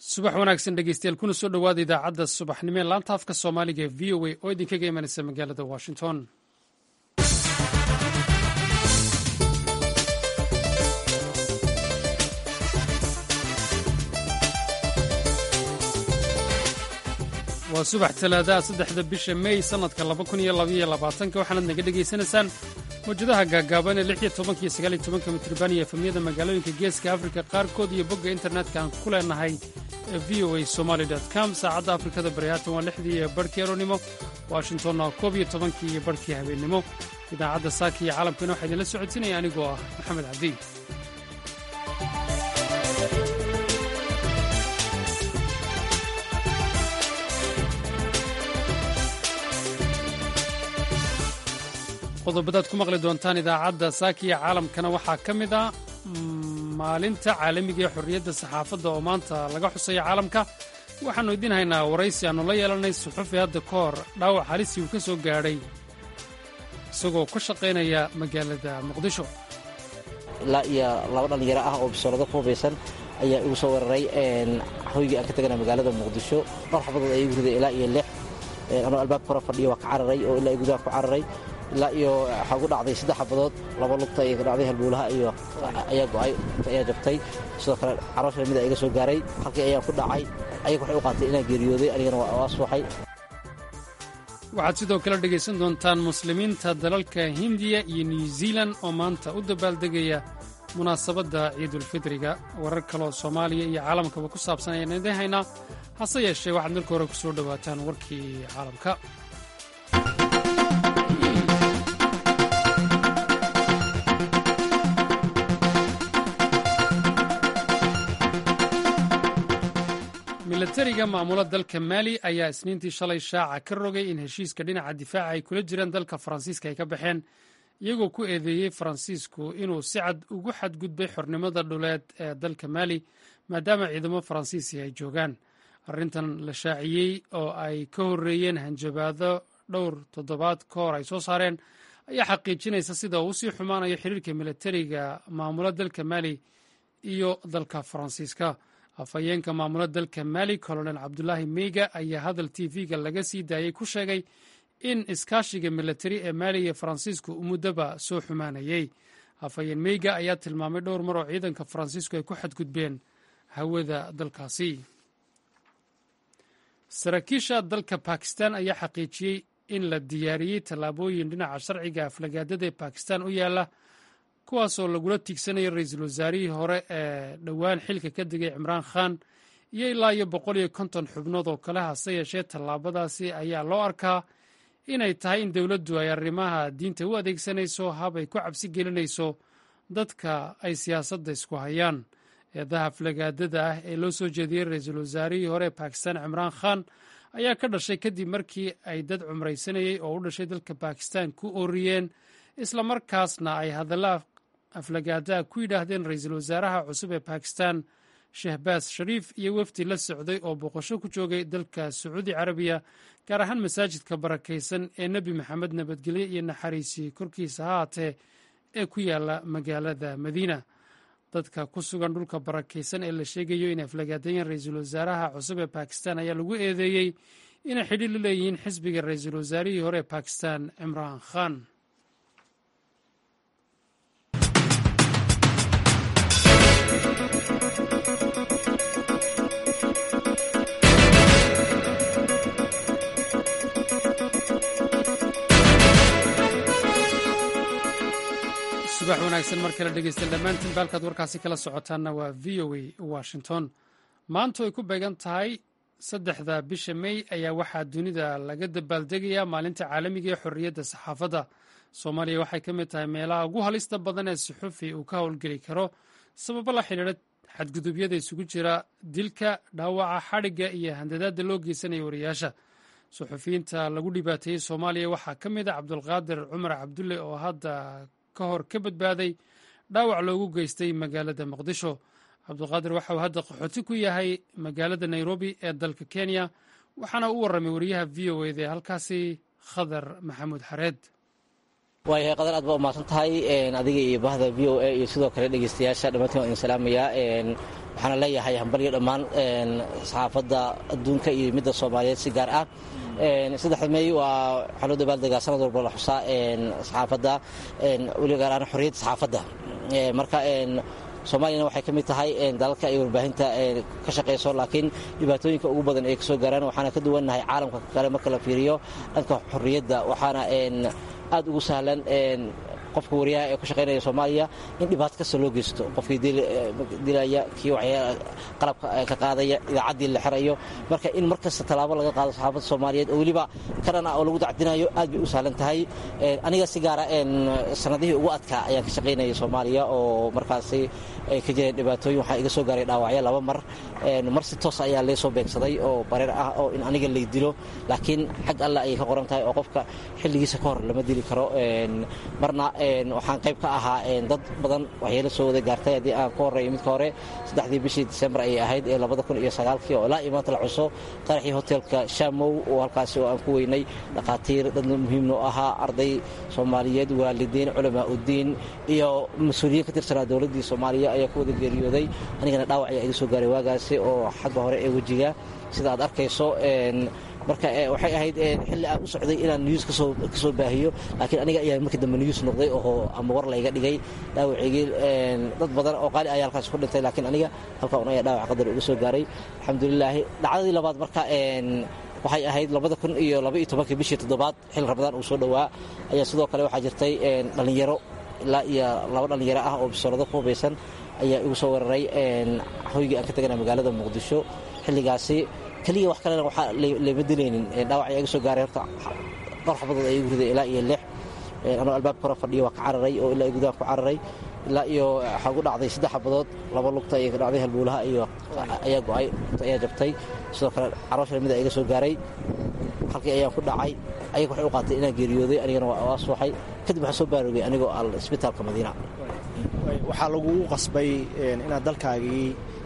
subax wanaagsan dhegeystayaal kuna soo dhowaada idaacadda subaxnimo ee laanta afka soomaaliga ee v o a oo idinkaga imanaysa magaalada washington waa subax talaadaha saddexda bisha mey sannadka laba kun iyo labaiyo labaatanka waxaanaad naga dhegaysanaysaan mawjadaha gaagaaban ee lix iyo tobanka iyo sagaal iyo tobanka mitriban iyo efamyada magaalooyinka geeska afrika qaarkood iyo bogga internetka aan ku leenahay ee v o a somaali com saacadda afrikada bari haatan waa lixdii iyo barhkii aroornimo washingtonna waa koob iyo tobankii iyo barhkii habeennimo idaacadda saaka iyo caalamkana waxaa idinla socodsiinaya anigoo ah maxamed cabdi qodobadaad ku maqli doontaan idaacadda saakiya caalamkana waxaa ka mid ah maalinta caalamiga ee xorriyadda saxaafadda oo maanta laga xusaya caalamka waxaannu idiin haynaa waraysi aannu la yeelanay suxufi hadda ka hor dhaawac halisii uu ka soo gaadhay isagoo ka shaqaynaya magaalada muqdisho ilaa iyo laba dhallinyaro ah oo bisoolado ku hubaysan ayaa igu soo weeraray hoygii aan ka tagana magaalada muqdisho dhowr xabadood ayaa igu riday ilaa iyo lix anoo albaabka hore fadhiya waa ka cararay oo ilaa gudaha ku cararay ilaa iyo waxaa ugu dhacday saddex xabadood laba lugta iyo ka dhacday halbuulaha iyo ayaa go'ay ayaa jabtay sidoo kale caroosha mida iga soo gaaray halkii ayaan ku dhacay ayaga waxay u qaatay inaan geeriyooday anigana waa aswaxay waxaad sidoo kale dhegaysan doontaan muslimiinta dalalka hindiya iyo new zealan oo maanta u dabaaldegaya munaasabadda ciidulfidriga warar kaleoo soomaaliya iyo caalamkaba ku saabsan ayaan idiin haynaa hase yeeshee waxaad marka hore ku soo dhowaataan warkii caalamka milatariga maamula dalka maali ayaa isniintii shalay shaaca ka rogay in heshiiska dhinaca difaaca ay kula jiraan dalka faransiiska ay ka baxeen iyagoo ku eedeeyey faransiisku inuu si cad ugu xadgudbay xornimada dhuleed ee dalka maali maadaama ciidamo faransiisi ay joogaan arrintan la shaaciyey oo ay ka horreeyeen hanjabaado dhowr toddobaad ka hor ay soo saareen ayaa xaqiijinaysa sida uu usii xumaanayo xiriirka milatariga maamula dalka maali iyo dalka faransiiska afhayeenka maamula dalka maali colonel cabdulaahi meyga ayaa hadal t v-ga laga sii daayey ku sheegay in iskaashiga milatari ee maali iyo faransiisku muddoba soo xumaanayey afhayeen meyga ayaa tilmaamay dhowr mar oo ciidanka faransiisku ay ku xadgudbeen hawada dalkaasi saraakiisha dalka bakistan ayaa xaqiijiyey in la diyaariyey tallaabooyin dhinaca sharciga aflagaadada ee bakistan u yaala kuwaasoo lagula tiigsanayo ra-iisul wasaarihii hore ee dhowaan xilka ka degay cimraan khan iyo ilaa iyo boqol iyo konton xubnood oo kale hase yeeshee tallaabadaasi ayaa loo arkaa inay tahay in dowladdu ay arrimaha diinta u adeegsanayso hab ay ku cabsi gelinayso dadka ay siyaasadda isku hayaan eedaha aflagaadada ah ee loo soo jeediyey ra-iisul wasaarihii hore ee bakistan cimraan khan ayaa ka dhashay kadib markii ay dad cumraysanayey oo u dhashay dalka bakistan ku ooriyeen islamarkaasna ay hadalla aflagaadaha ku yidhaahdeen ra-iisul wasaaraha cusub ee bakistan shehbaas shariif iyo wefdi la socday oo boqosho ku joogay dalka sacuudi carabiya gaar ahaan masaajidka barakaysan ee nebi maxamed nabadgelye iyo naxariisi korkiisa ha haatee ee ku yaala magaalada madiina dadka ku sugan dhulka barakaysan ee la sheegayo inay aflagaadayeen ra-iisul wasaaraha cusub ee bakistan ayaa lagu eedeeyey inay xidhiir la leeyihiin xisbiga ra-iisul wasaarihii hore ee bakistan cimraan khan subax wanaagsan mar kale dhegeystaen dhammaantiin baalkaad warkaasi kala socotaanna waa v o a washington maantu ay ku beegan tahay saddexda bisha mey ayaa waxaa dunida laga dabaaldegayaa maalinta caalamiga ee xorriyadda saxaafadda soomaaliya waxay ka mid tahay meelaha ugu halista badan ee suxufi uu ka howlgeli karo sababo la xidhiidha xadgudubyada isugu jira dilka dhaawaca xadhigga iyo handadaadda loo geysanaya wariyaasha suxufiyiinta lagu dhibaateeyey soomaaliya waxaa ka mid a cabdulqaadir cumar cabdulle oo hadda ka hor ka badbaaday dhaawac loogu geystay magaalada muqdisho cabdulqaadir waxa uu hadda qaxooti ku yahay magaalada nairobi ee dalka kenya waxaana u warramay wariyaha v o eda ee halkaasi khadar maxamuud xareed waayahay qadar aad baa umahadsan tahay adiga iyo bahda v o a iyo sidoo kale dhegeystayaasha dhammaantiin waan idin salaamayaa waxaana leeyahay hambalyo dhammaan saxaafadda adduunka iyo midda soomaaliyeed si gaar ah saddexda meey waa waxaa loo dabaaldegaa sanad walba la xusaa saxaafadda weliba gaar ahaan xorriyadda saxaafadda marka soomaaliyana waxay ka mid tahay dalalka ay warbaahinta ka shaqayso laakiin dhibaatooyinka ugu badan ay kasoo gaaraan waxaana ka duwannahay caalamka kale marka la fiiriyo dhanka xorriyadda waxaana aad ugu sahlan qofka wariyaha ee ku shaqaynaya soomaaliya in dhibaato kasta loo geysto qofkii dilaya kii waxyaa qalabka ka qaadaya idaacaddii la xirayo marka in mar kasta tallaabo laga qaado saxaafadda soomaaliyeed oo weliba karan ah oo lagu dacdinayo aad bay u sahlan tahay aniga si gaara sanadihii ugu adkaa ayaan ka shaqaynaya soomaaliya oo markaasi ay ka jireen dhibaatooyin waxaa iga soo gaaray dhaawacyo laba mar mar si toos ayaa lee soo beegsaday oo bareer ah oo in aniga lay dilo laakiin xag alla ayay ka qoran tahay oo qofka xilligiisa ka hor lama dili karo marna waxaan qayb ka ahaa dad badan waxyeelo soo wada gaartay haddii aan ka horreeyo midka hore saddexdii bishii disembar ayay ahayd ee labada kun iyo sagaalkii oo ilaa iyo maanta la cuso qaraxii hotelka shamow oo halkaasi oo aan ku weynay dhakhaatiir dad muhiimno ahaa arday soomaaliyeed waalidiin culamaa uddiin iyo mas-uuliyiin ka tirsanaa dowladdii soomaaliya ayaa ku wada geeriyooday anigana dhaawac ayaa iga soo gaaray waagaasi oo xagga hore ee wejiga sida aad arkayso marka waxay ahayd xilli aan u socday inaan news ka soo baahiyo laakiin aniga ayaa markii dambe news noqday oo ama war layga dhigay dhaawacigii dad badan oo qaali ayaa halkaas ku dhintay laakiin aniga halkaa un ayaa dhaawac qadar uga soo gaaray alxamdulilaahi dhacdadii labaad marka waxay ahayd labada kun iyo laba iyo tobankii bishii toddobaad xil ramadaan uu soo dhowaa ayaa sidoo kale waxaa jirtay dhallinyaro ilaa iyo laba dhallinyaro ah oo bisoolado ku hubaysan ayaa igu soo weeraray hoygii aan ka tagana magaalada muqdisho xilligaasi keliya wax kalena waxaa lama dilaynin dhaawac ayaa iga soo gaaray horta dhowr xabadood ayaa igu riday ilaa iyo lix anoo albaabka hore fadhiyo waa ka cararay oo ilaa gudaha ku cararay ilaa iyo waxaa ugu dhacday saddex xabadood laba lugta ayay ka dhacday halbuulaha iyo ayaa go-ay ayaa jabtay sidoo kale caroosha mid iga soo gaaray halkii ayaan ku dhacay ayaga waxay u qaatay inaan geeriyooday anigana waa suuxay kadib waxaan soo baaroogay anigoo al isbitaalka madiina waxaa lagugu qasbay inaad dalkaagii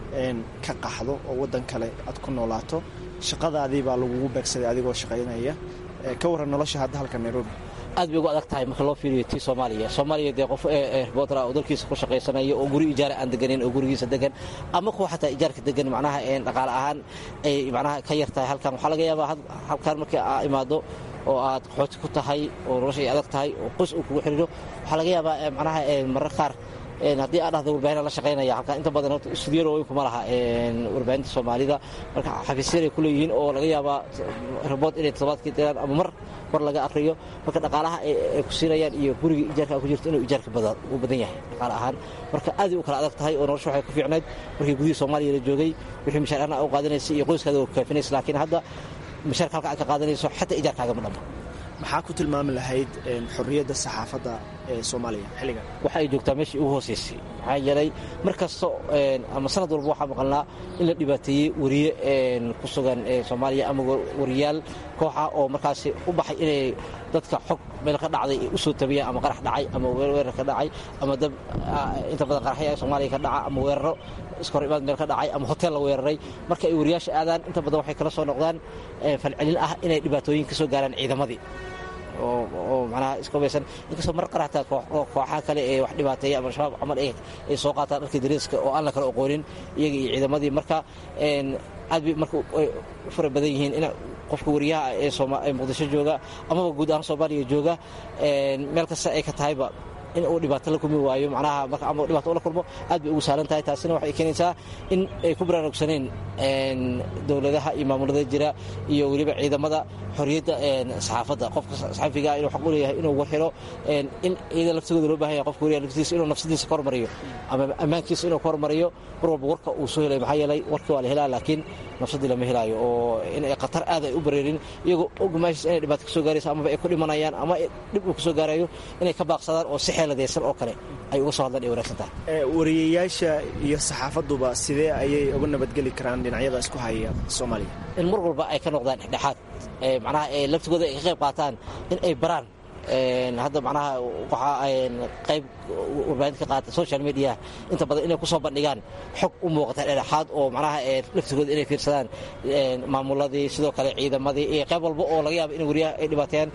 ka qaxdo oo waddan kale aad ku noolaato shaqadaadii baa lagugu beegsaday adigoo shaqaynaya ka warran nolosha hadda halka nairobi aad bay ugu adag tahay marka loo fiiriyo tii soomaaliya soomaaliya dee qof reporter oo dalkiisa ku shaqaysanaya oo guri ijaara aan deganin oo gurigiisa degan ama kuwa xataa ijaarka degan macnaha dhaqaale ahaan ay macnaha ka yar tahay halkan waxaa laga yaabaa halkan markii aa imaado oo aad qaxooti ku tahay oo nolosha ay adag tahay oo qoys uu kugu xiriiro waxaa laga yaabaa macnaha marar qaar haddii aad dhahdo warbaahin la shaqaynaya halkan inta badan horta studiyo weyn kuma laha warbaahinta soomaalida marka xafiisyar ay ku leeyihiin oo laga yaabaa rabood inay toddobaadkii diraan ama mar war laga akriyo marka dhaqaalaha ay ku siinayaan iyo guriga ijaarka ku jirto inuu ijaarka u badan yahay dhaqaale ahaan marka aaday u kala adag tahay oo nolosha waxay ku fiicnayd markii gudihii soomaaliya la joogay wixii mishaarana u qaadanaysa iyo qoyskaada u kaafinaysa laakiin hadda mishaarka halka aad ka qaadanayso xataa ijaarkaagama dhamma maxaa ku tilmaami lahayd xorriyadda saxaafadda ee soomaaliya xilligan waxa ay joogtaa meeshii ugu hoosaysay maxaa yeelay mar kasta ama sanad walba waxaa maqalnaa in la dhibaateeyey wariye ku sugan soomaaliya ama wariyaal kooxa oo markaasi u baxay inay dadka xog meel ka dhacday ay u soo tabiyaan ama qarax dhacay ama weerar ka dhacay ama dab inta badan qaraxya soomaaliya ka dhaca ama weeraro iskahor imaad meel ka dhacay ama hotel la weeraray marka ay wariyaasha aadaan inta badan waxay kala soo noqdaan falcelin ah inay dhibaatooyin ka soo gaaraan ciidamadii oo manaha iska hubaysan inkastoo mar qaraxtaa kooxaha kale ee wax dhibaateeya ama shabaab camal ay soo qaataan dharkii dariiska oo aan la kala oqoonin iyaga iyo ciidamadii marka aad bay marka u fara badan yihiin in qofka wariyaha ee muqdisho jooga amaba guud ahaan soomaaliya jooga meel kasta ay ka tahayba in uu dhibaato la kulmi waayo macnaha marka ama dhibaato ula kulmo aad bay ugu sahlan tahay taasina waxay keenaysaa in ay ku baraarugsaneen dowladaha iyo maamulada jira iyo weliba ciidamada xorriyadda saxaafadda qofka saxafiga inuu xaq u leeyahay inuu war helo in iyada laftigooda loo bahan yahay qofka wariyaha laftiisa inuu nafsadiisa ka hormariyo ama ammaankiisa inuu ka hormariyo mar walba warka uu soo helay maxaa yeelay warkii waa la helaa laakiin nafsadii lama helaayo oo in ay khatar aad ay u bareerin iyagoo og meeshaas inay dhibaato ka soo gaarayso amaba ay ku dhimanayaan ama dhib uu ka soo gaarayo inay ka baaqsadaan oo si xeeladaysan oo kale ay uga soo hadlaan ay wanaagsan tahay wariyayaasha iyo saxaafaduba sidee ayay uga nabadgeli karaan dhinacyada isku haya soomaaliya in mar walba ay ka noqdaan dhexdhexaad macnaha laftigooda ay ka qayb qaataan in ay baraan hadda macnaha waxaa qayb warbaahinta ka qaata social media inta badan inay ku soo bandhigaan xog u muuqata dhexdhexaad oo macnaha laftigooda inay fiirsadaan maamuladii sidoo kale ciidamadii iyo qayb walba oo laga yaaba in wariyaha ay dhibaateeyaan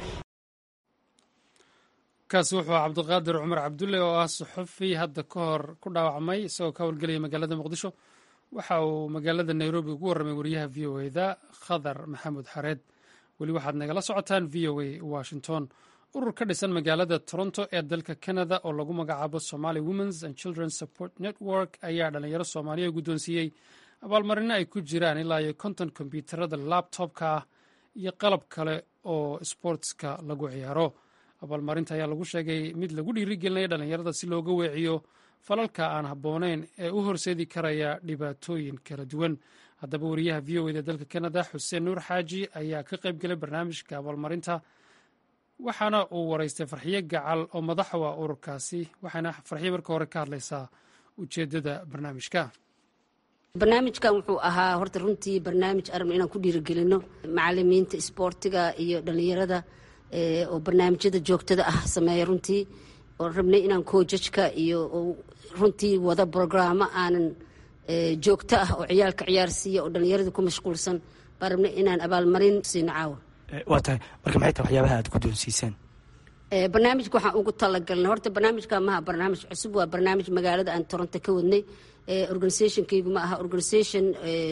kaasi wuxuu ah cabdiqaadir cumar cabdulle oo ah suxufi hadda ka hor ku dhaawacmay isagoo ka howlgelaya magaalada muqdisho waxa uu magaalada nairobi ugu warramay wariyaha v o eda khadar maxamuud xareed weli waxaad nagala socotaan v o a washington urur ka dhisan magaalada toronto ee dalka canada oo lagu magacaabo somaly womens and children support network ayaa dhalinyaro soomaaliya guddoonsiiyey abaalmarino ay ku jiraan ilaa iyo konton kombyuutarada labtobka ah iyo qalab kale oo sportska lagu ciyaaro abaalmarinta ayaa lagu sheegay mid lagu dhiirigelinaya dhalinyarada si looga weeciyo falalka aan habbooneyn ee u horseedi karaya dhibaatooyin kala duwan haddaba wariyaha v o eda dalka canada xuseen nuur xaaji ayaa ka qayb galay barnaamijka abaalmarinta waxaana uu waraystay farxiyo gacal oo madax u ah ururkaasi waxaana farxiyo marka hore ka hadlaysaa ujeeddada barnaamijka barnaamijkan wuxuu ahaa horta runtii barnaamij arabna inaan ku dhiirigelino macalimiinta isboortiga iyo dhallinyarada oo barnaamijyada joogtada ah sameeya runtii oo rabnay inaan koojajka iyo runtii wada brograamo aanan joogto ah oo ciyaalka ciyaarsiiya oo dhallinyarada ku mashquulsan baan rabnay inaan abaalmarin siino caawa waa tahay marka maxay tahay waxyaabaha aad guddoonsiiseen barnaamijka waxaan ugu talagalnay horta barnaamijka maha barnaamij cusub waa barnaamij magaalada aan toronto ka wadnay organisationkaygu ma aha organisation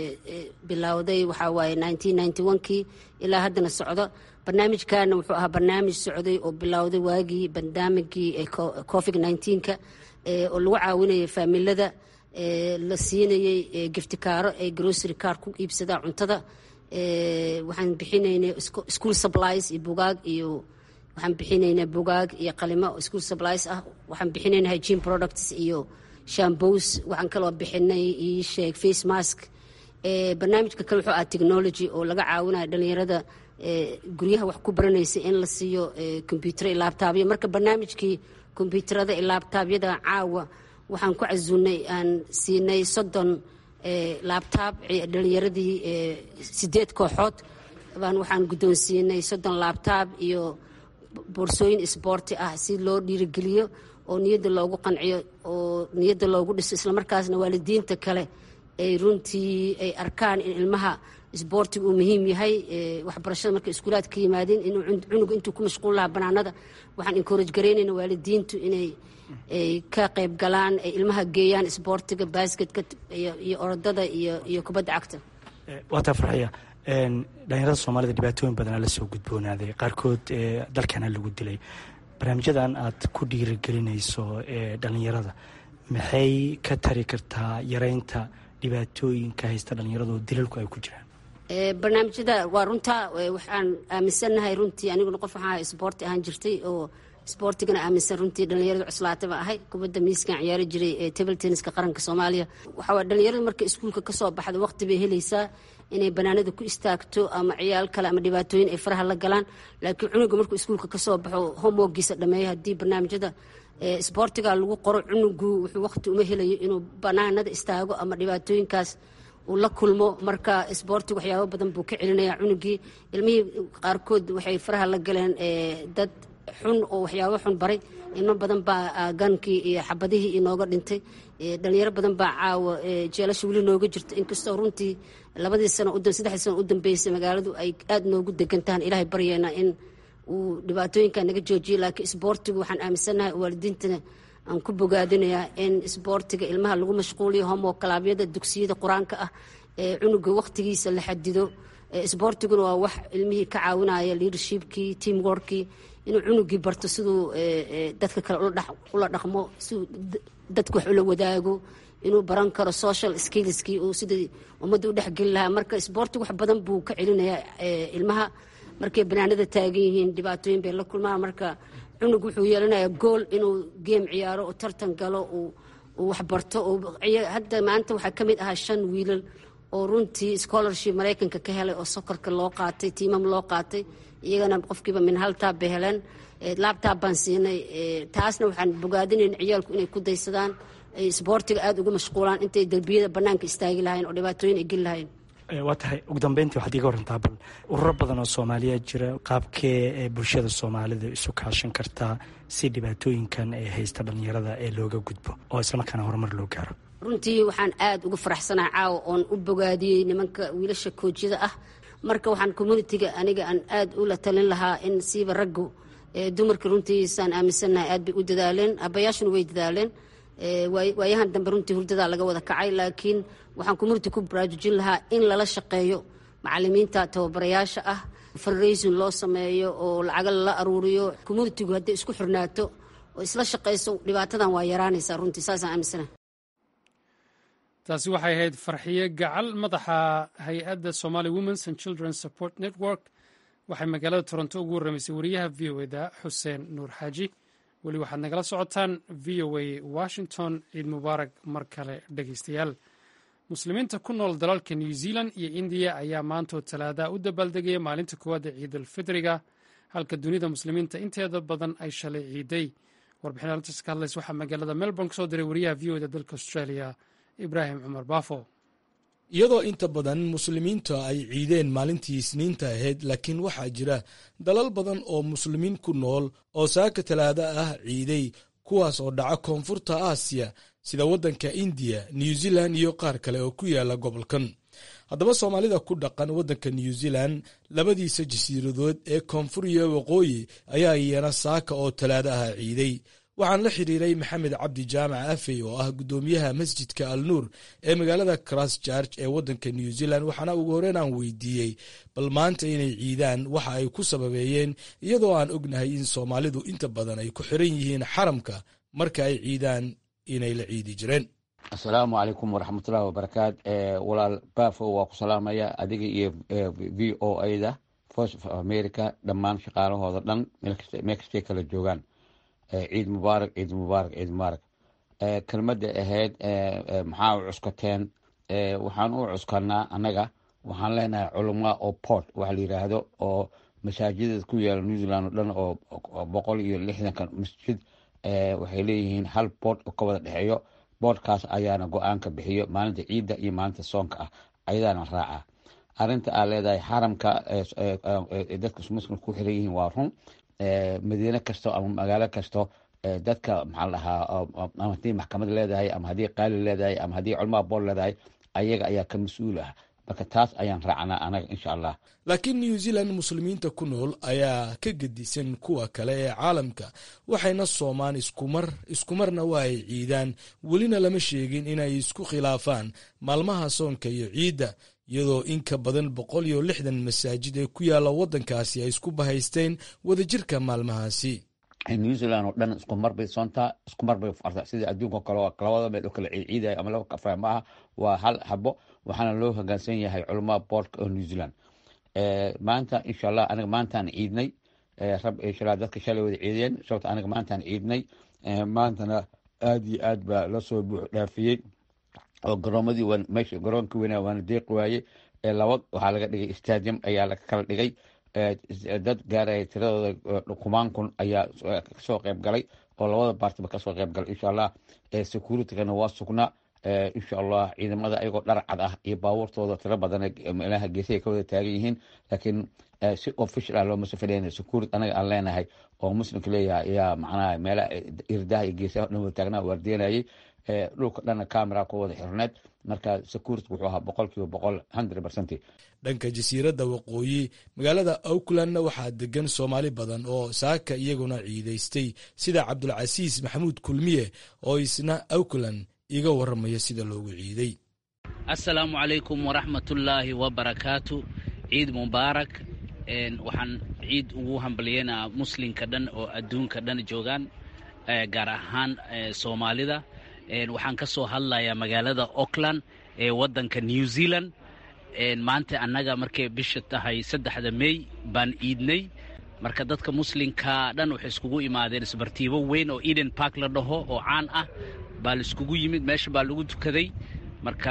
bilowday waxaa waaye kii ilaa haddana socdo barnaamijkana wuxuu ahaa barnaamij socday oo bilowday waagii barnaamijkii covid ka oo lagu caawinayay faamilada la siinayay giftikaaro ay grocery car ku iibsadaan cuntada waxaan bixinaynay school supplies iyo bugaag iyo waxaan bixinaynaa bugaag iyo qalimo school supplies ah waxaan bixinaynaa hygiene products iyo shambos waxaan kaloo bixinay ii sheeg face mask barnaamijka kale wuxuu ah technology oo laga caawinayo dhalinyarada guryaha wax ku baranaysa in la siiyo combyuutero iyo laabtaabyo marka barnaamijkii kombyuutarada iyo laabtaabyada caawa waxaan ku casuunay aan siinay soddon laabtaab dhalinyaradii sideed kooxood baan waxaan guddoonsiinay soddon laabtaab iyo boorsooyin isboorti ah si loo dhiirigeliyo oo niyadda loogu qanciyo oo niyadda loogu dhiso islamarkaasna waalidiinta kale ay runtii ay arkaan in ilmaha isboortiga uu muhiim yahay waxbarashada markay iskuulaad ka yimaadeen inuu cunug intuu ku mashquul lahaa banaanada waxaan encourage garaynayna waalidiintu inay ay ka qayb galaan ay ilmaha geeyaan isboortiga basketka iyo orodada iyo kubadda cagta waataa farxiya dhalinyarada soomaalida dhibaatooyin badanaa la soo gudboonaaday qaarkood dalkana lagu dilay barnaamijyadan aad ku dhiirigelinayso dhalinyarada maxay ka tari kartaa yareynta dhibaatooyinka haysta dhalinyarada oo dilalku ay ku jiraan barnaamijyada waa runtaa waxaan aaminsannahay runtii aniguna qof waxaa isboorti ahaan jirtay oo isboortigana aaminsan runtii dhalinyarada cuslaata ba ahay kubadda miiskan ciyaari jiray ee table tenniska qaranka soomaaliya waxaa dhalinyarada marka iskuulka kasoo baxda waqti bay helaysaa inay banaanada ku istaagto ama ciyaal kale ama dhibaatooyin ay faraha la galaan laakiin cunuga markuu iskuulka kasoo baxo homeworkiisa dhameeyo haddii barnaamijyada isboortiga lagu qoro cunugu wuxuu waqti uma helayo inuu banaanada istaago ama dhibaatooyinkaas uu la kulmo marka isboortiga waxyaabo badan buu ka celinaya cunugii ilmihii qaarkood waxay faraha la galeen dad xun oo waxyaabo xun baray ilmo badan baa gankii iyo xabadihii inooga dhintay dhalinyaro badan baa caawa jeelasha weli nooga jirta inkastoo runtii labadii sano saddexdii sano u dambeysay magaaladu ay aada noogu degantahan ilaahay baryeena in uu dhibaatooyinka naga joojiyo laakiin isboortigu waxaan aaminsannahay waalidiintana aan ku bogaadinayaa in isboortiga ilmaha lagu mashquuliyo homo kalaabyada dugsiyada qur-aanka ah ee cunuga waqtigiisa la xadido isboortiguna waa wax ilmihii ka caawinaya leadershipkii team workii inuu cunugii barto siduu dadka kale ula dhaqmo siduu dadka wax ula wadaago inuu baran karo social skillskii uu sidai ummadda u dhexgeli lahaa marka isboortiga wax badan buu ka celinayaa ilmaha markay banaanada taagan yihiin dhibaatooyin bay la kulmaan marka cunug wuxuu yeelanayaa gool inuu geem ciyaaro oo tartan galo uu waxbarto hadda maanta waxaa ka mid ahaa shan wiilal oo runtii scholarship maraykanka ka helay oo sokorka loo qaatay tiimam loo qaatay iyagana qofkiiba min hal taab bay heleen laabtaab baan siinay taasna waxaan bogaadinayn ciyaalku inay ku daysadaan ay isboortiga aada ugu mashquulaan intay derbiyada banaanka istaagi lahayn oo dhibaatooyin ay geli lahayn waa tahay ugu dambeyntii waxaad iiga warantaa bal ururo badan oo soomaaliya jira qaabkee ee bulshada soomaalida isu kaashan kartaa si dhibaatooyinkan ee haysta dhalinyarada ee looga gudbo oo islamarkaana horumar loo gaaro runtii waxaan aada uga faraxsanaa caawa oon u bogaadiyey nimanka wiilasha koojyada ah marka waxaan communitiga aniga aan aada ula talin lahaa in siiba raggu dumarka runtiisaan aaminsannahay aad bay u dadaaleen abayaashuna way dadaaleen waayahan dambe runtii hurdadaa laga wada kacay laakiin waxaan community ku baraarujin lahaa in lala shaqeeyo macalimiinta tababarayaasha ah fundraising loo sameeyo oo lacaga lala aruuriyo communitigu hadday isku xirnaato oo isla shaqayso dhibaatadan waa yaraanaysaa runtii saasaan aaminsana taasi waxay ahayd farxiye gacal madaxa hay-adda somali womens and children support network waxay magaalada toronto ugu warramaysay wariyaha v o eda xuseen nuur xaaji weli waxaad nagala socotaan v o a washington ciid mubaarak mar kale dhegeystayaal muslimiinta ku nool dalalka new zealand iyo indiya ayaa maantoo talaada u dabaaldegaya maalinta koowaad ee ciidulfidriga halka dunida muslimiinta inteeda badan ay shalay ciiday warbixin arintaas ka hadlaysa waxaa magaalada melbourne kasoo diray wariyaha v o eda dalka australia ibraahim cumar baafo iyadoo inta badan muslimiinta ay ciideen maalintii isniinta ahayd laakiin waxaa jira dalal badan oo muslimiin ku nool oo saaka talaada ah ciiday kuwaas oo dhaca koonfurta aasiya sida waddanka indiya new zealand iyo qaar kale oo ku yaala gobolkan haddaba soomaalida ku dhaqan waddanka new zealand labadiisa jasiiradood ee koonfur iyo waqooyi ayaa iyana saaka oo talaada ah ciiday waxaan la xiriiray maxamed cabdi jaamac afey oo ah guddoomiyaha masjidka al nuur ee magaalada christchurch ee waddanka new zealand waxaana ugu horreyn aan weydiiyey bal maanta inay ciidaan waxa ay ku sababeeyeen iyadoo aan ognahay in soomaalidu inta badan ay ku xiran yihiin xaramka marka ay ciidaan inay la ciidi jireen asalaamu calaykum waraxmatullahi wabarakaat walaal baafo waa ku salaamaya adiga iyo v o ada voice of america dhammaan shaqaalahooda dhan meel kastay kala joogaan ciid mubaarak ciid mubaarak ciid mubaarak kelmadda ahayd maxaa u cuskateen waxaan u cuskanaa annaga waxaan leenahay culama oo port waxa la yidhaahdo oo masaajidada ku yaala new zealand oo dhan oo boqol iyo lixdanka masjid waxay leeyihiin hal boord oo ka wada dhexeeyo boordkaas ayaana go-aanka bixiyo maalinta ciidda iyo maalinta soonka ah ayadaana raaca arinta aa leedahay xaramka dadka muslimka ku xiran yihiin waa run madiine kasto ama magaalo kasto dadka maxaa dhahaa ama haddii maxkamad leedahay ama haddii qaali leedahay ama haddii culmaa bool leedahay ayaga ayaa ka mas-uul ah marka taas ayaan raacnaa anaga insha allah laakiin new zealand muslimiinta ku nool ayaa ka gedisan kuwa kale ee caalamka waxayna soomaan iskumar iskumarna waa ay ciidaan welina lama sheegin inay isku khilaafaan maalmaha soonka iyo ciidda iyadoo in ka badan boqol iyo lixdan masaajid ee ku yaalla waddankaasi ay isku bahaysteen wadajirka maalmahaasi new zealand oo dhan isku mar bay soontaa isku mar bay farta sida adduunka kale labada meel oo kale ciidayo ama laba kafra maaha waa hal habo waxaana loo hogaansan yahay culamaa boortka oo new zealand maanta insha allah aniga maantaan ciidnay rab inshallah dadka shalay wada ciideen sababta aniga maantaan ciidnay maantana aad iyo aad baa lasoo buux dhaafiyey oo garoomadii meesha garoonka weynaa waana deeqi waaye laba waxaa laga dhigay stadium ayaa laga kala dhigay dad gaaraya tiradooda kumaan kun ayaa kasoo qayb galay oo labada baartiba kasoo qayb galay insha allah securitigana waa sugnaa insha allah ciidamada ayagoo dhar cad ah iyo baabuurtooda tiro badan meelaha geesaha ka wada taagan yihiin laakiin si official ah looma safadheyna security anaga aan leenahay oo muslimka leeyahay ayaa macnaha meelaha irdaha iyo geesaha dhan wada taagnaa waardiyanayay dhulka dhanna camera ku wada xirneed marka security wuxuu ahaa boqol kiiba boqol hundred percent dhanka jasiiradda waqooyi magaalada aucklandna waxaa degan soomaali badan oo saaka iyaguna ciidaystay sida cabdulcasiis maxamuud kulmiye oo isna auckland iga waramaya sida loogu ciiday assalaamu calaykum waraxmatullaahi wabarakaatu ciid mubaarak waxaan ciid ugu hambalyeynaa muslimka dhan oo adduunka dhan joogaan gaar ahaan soomaalida waxaan ka soo hadlayaa magaalada auckland ee waddanka new zealand maanta annaga markay bisha tahay saddexda mey baan iidnay marka dadka muslimka dhan waxay iskugu imaadeen isbartiibo weyn oo eden park la dhaho oo caan ah baa la iskugu yimid meesha baa lagu tukaday marka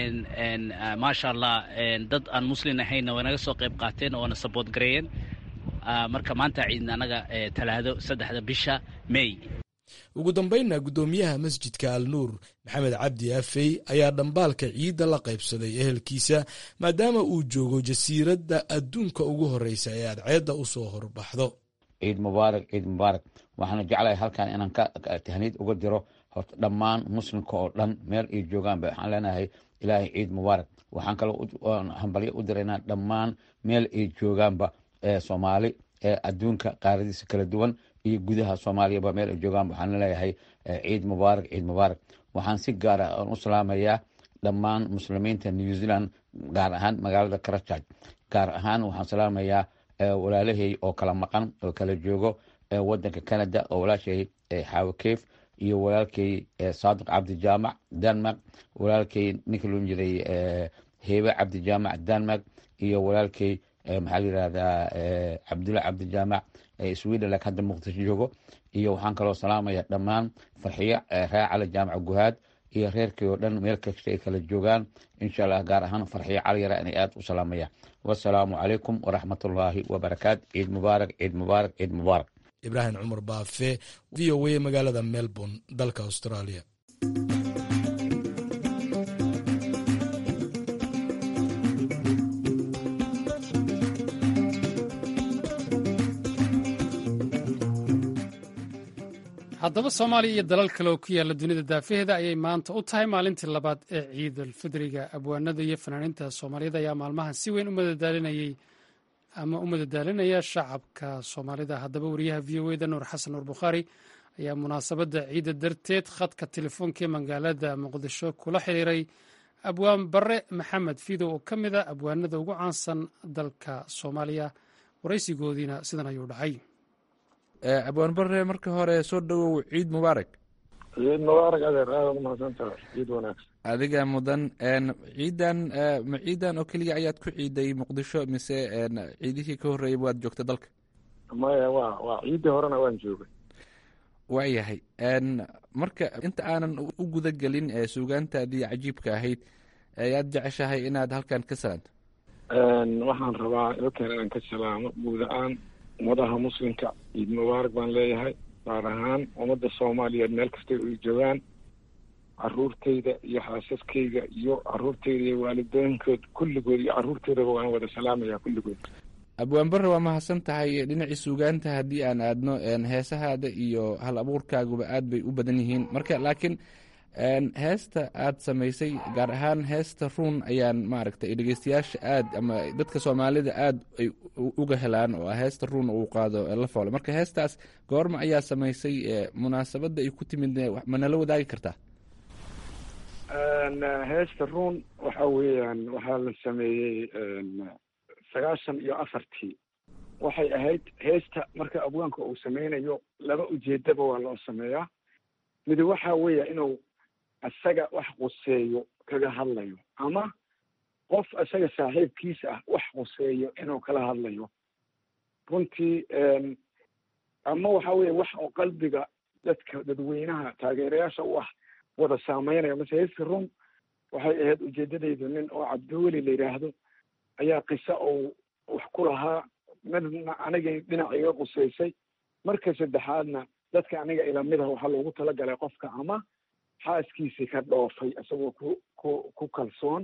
maasha allah dad aan muslim ahaynna way naga soo qayb qaateen oo na saboot gareeyeen marka maanta ciidna annaga talaado saddexda bisha mey ugu dambaynna guddoomiyaha masjidka al nuur maxamed cabdi afey ayaa dhambaalka ciidda la qaybsaday ehelkiisa maadaama uu joogo jasiiradda adduunka ugu horreysa ee adceedda u soo horbaxdo ciid mubaarak ciid mubaarak waxaana jeclahay halkan inaan ka tahniid uga diro horta dhammaan muslimka oo dhan meel ay joogaanba waxaan leenahay ilaahay ciid mubaarak waxaan kaloo hambalyo u diraynaa dhammaan meel ay joogaanba soomaali adduunka qaaradiisa kala duwan iyo gudaha soomaaliyaba meel ay joogaan waxaan leeyahay ciid mubaarak ciid mubaarak waxaan si gaara u salaamayaa dhammaan muslimiinta new zealand gaar ahaan magaalada karajaj gaar ahaan waxaan salaamayaa walaalahey oo kala maqan oo kala joogo wadanka canada oo walaashay xaawo keef iyo walaalkey saadiq cabdijaamac denmark walaalkey ninka loon jiray hebe cabdijaamac denmark iyo walaalkey maxaa la yirahdaa cabdulla cabdijaamac sweden lak hadda muqdisho joogo iyo waxaan kaloo salaamaya dhammaan farxiyo reer cali jaamac guhaad iyo reerkii oo dhan meel kasta ay kala joogaan insha allah gaar ahaan farxiyo cali yara inay aada u salaamaya wasalaamu calaykum waraxmatullaahi wabarakaatu ciid mubaarak ciid mubaarak ciid mubaarak ibraahim cumar baafe v o a magaalada melbourne dalka australia haddaba soomaaliya iyo dalal kale oo ku yaalla dunida daafaheeda ayay maanta u tahay maalintii labaad ee ciidulfidriga abwaanada iyo fanaaniinta soomaaliyada ayaa maalmahan si weyn u madadaalinayay ama u madadaalinaya shacabka soomaalida haddaba wariyaha v o eda nuur xasan nuur bukhaari ayaa munaasabadda ciidda darteed khadka telefoonka ee magaalada muqdisho kula xiriiray abwaan bare maxamed fidow oo ka mid a abwaanada ugu caansan dalka soomaaliya waraysigoodiina sidan ayuu dhacay abwaan bare marka hore soo dhowow ciid mubaarak ciid mubaarak adeer aada u mahadsantaha ciid wanaagsan adiga mudan ciidan ma ciidan oo keliya ayaad ku ciiday muqdisho mise ciidihii ka horreeyay waad joogta dalka maya wa waa ciiddii horena waan joogay waayahay marka inta aanan u guda gelin suugaantaadii cajiibka ahayd ayaad jeceshahay inaad halkan ka salaanto waxaan rabaa halkan inaan ka salaamo guud ahaan ummadaha muslimka ciid mubaarak baan leeyahay gaar ahaan ummadda soomaaliyeed meel kastay ay joogaan caruurtayda iyo xaasaskayga iyo caruurtayda iyo waalidooyinkood kulligood iyo caruurtoodaba waan wada salaamaya kulligood abwaan bare waa mahadsan tahay dhinacii suugaanta haddii aan aadno heesahaada iyo hal abuurkaaguba aad bay u badan yihiin marka laakiin heesta aad samaysay gaar ahaan heesta ruun ayaan maaragtay dhegeystayaasha aad ama dadka soomaalida aad ay uga helaan oo heesta ruun uu qaado la foole marka heestaas goorma ayaa samaysay munaasabadda ay ku timid ma nala wadaagi kartaa heesta ruun waxa weeyaan waxaa la sameeyey sagaashan iyo afartii waxay ahayd heesta marka abwaanka uu sameynayo laba ujeedaba waa loo sameeyaa mid waxa weeya inuu isaga wax quseeyo kaga hadlayo ama qof isaga saaxiibkiis ah wax quseeyo inuu kala hadlayo runtii ama waxa weeye wax oo qalbiga dadka dadweynaha taageerayaasha u ah wada saameynaya mase heeska run waxay ahayd ujeedadaydu nin oo cabdiweli la yidhaahdo ayaa qisa ou wax ku lahaa midna anigay dhinac iga qusaysay marka saddexaadna dadka aniga ilamid ah waxaa loogu talagalay qofka ama xaaskiisii ka dhoofay isagoo ku ku ku kalsoon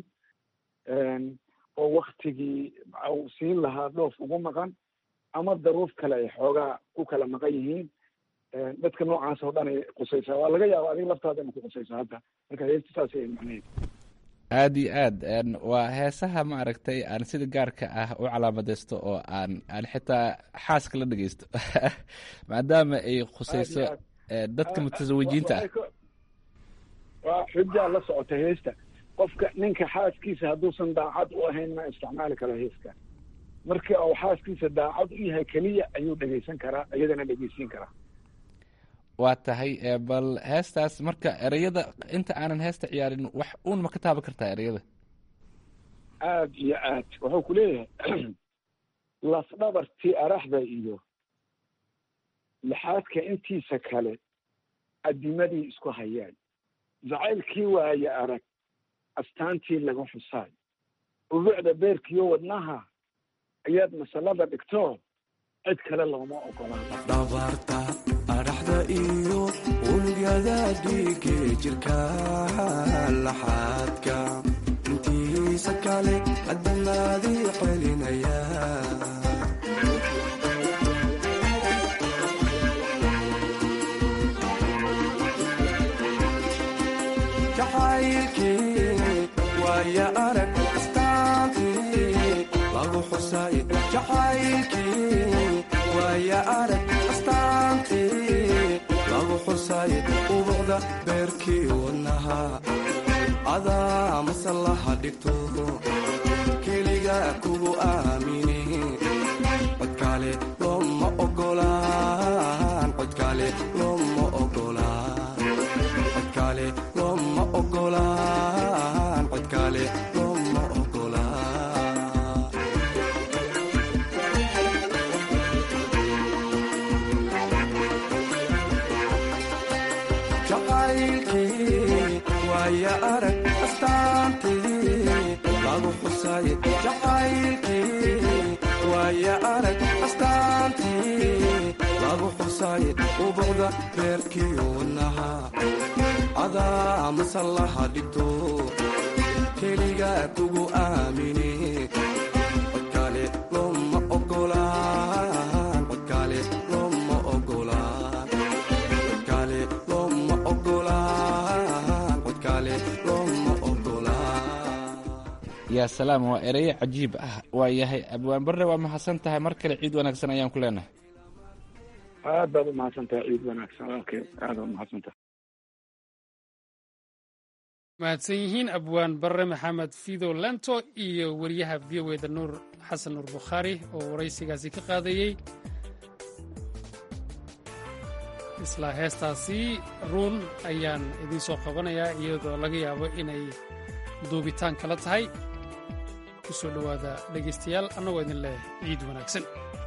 oo waktigii uu siin lahaa dhoof ugu maqan ama daruuf kale ay xoogaa ku kala maqan yihiin dadka noocaas oo dhan ay qusaysaa waa laga yaaba adiga laftaada ina ku qusayso hadda marka heesta saas ay macnaheed aada iyo aad waa heesaha maaragtay aan sida gaarka ah u calaamadeysto oo aan aan xitaa xaaska la dhegeysto maadaama ay khuseyso dadka mutasawijiinta ah waa xujaa la socota heesta qofka ninka xaaskiisa hadduusan daacad u ahayn ma isticmaali karo heeska marka uu xaaskiisa daacad u yahay keliya ayuu dhegeysan karaa iyadana dhegeysiin karaa waa tahay bal heestaas marka ereyada inta aanan heesta ciyaarin wax uun ma ka taaban kartaa ereyada aad iyo aad wuxuu ku leeyahay lafdhabartii araxda iyo lixaadka intiisa kale adimadii isku hayaan jacaylkii waaye arag astaantii laga xusaay ubuucda beerkiyo wadnaha ayaad masalada dhigto cid kale looma dhabarta adhaxda iyo unugyada dhiige jirka laxaadka intiisa kale adamaadii celinaya jacaylkii waaya arag astaantii lagu xusay jacaylkii waaya arag astaantii xusay ubuqda beerkii wadnaha adaa masallaha dhigto keliga kugu aamine codkaale looma ogolaan codkaale looma ogolaan codkaale looma ogolaan codkaale looma ogolaan jacaylkii waaya arag astaantii lagu xusay jacaylkii waaya arag astaantii lagu xusay ubuqda beerkii wadnaha adaa masallaha dhigto keliga kugu aamine codkaale looma ogolaan codkaale looma ogolaan codkaale looma ogolaan codkaale looma ogolaan yaa salaam waa ereyo cajiib ah waa yahay abwaan barre waa mahadsan tahay mar kale ciid wanaagsan ayaan ku leenahay aad baad umahadsan tahay ciid wanaagsan okay aad baad umahadsan tahay mahadsan yihiin abwaan barre maxamed fido lento iyo weriyaha v o eda nuur xasan nuur bukhaari oo waraysigaasi ka qaadayey isla heestaasi ruun ayaan idiin soo qabanayaa iyadoo laga yaabo inay duubitaan kala tahay ku soo dhowaada dhegaystayaal annagoo idin leh ciid wanaagsan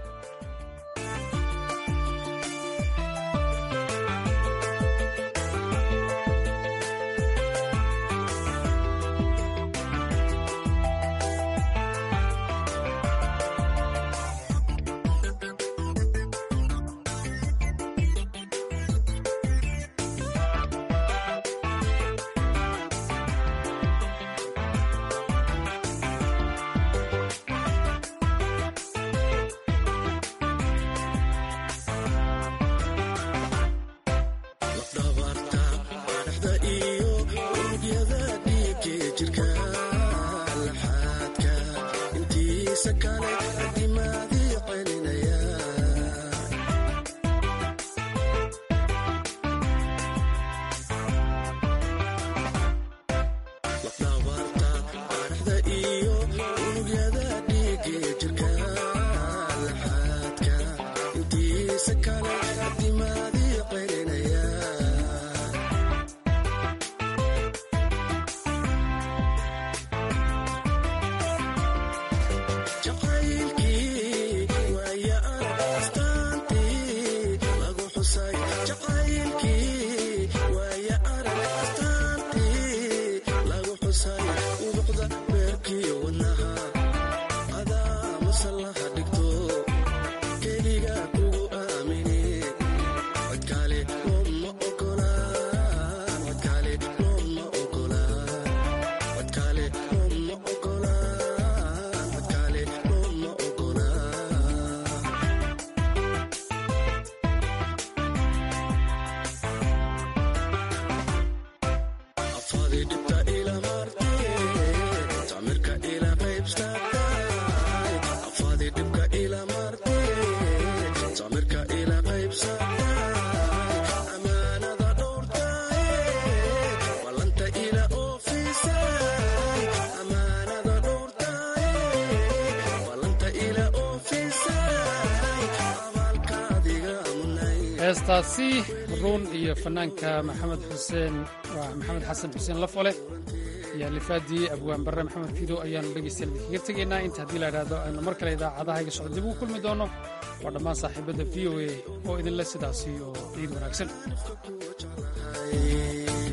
heestaasi ruun iyo fanaanka maxamed xuseen waa maxamed xasan xuseen lafole iyo alifaadii abwaan barre maxamed fido ayaanu dhegaystayaal idinkaga tegaynaa inta haddii la idhaahdo aynu mar kale idaacadaha iga socod dib ugu kulmi doono waa dhammaan saaxiibadda v o a oo idinle sidaasi oo ciid wanaagsan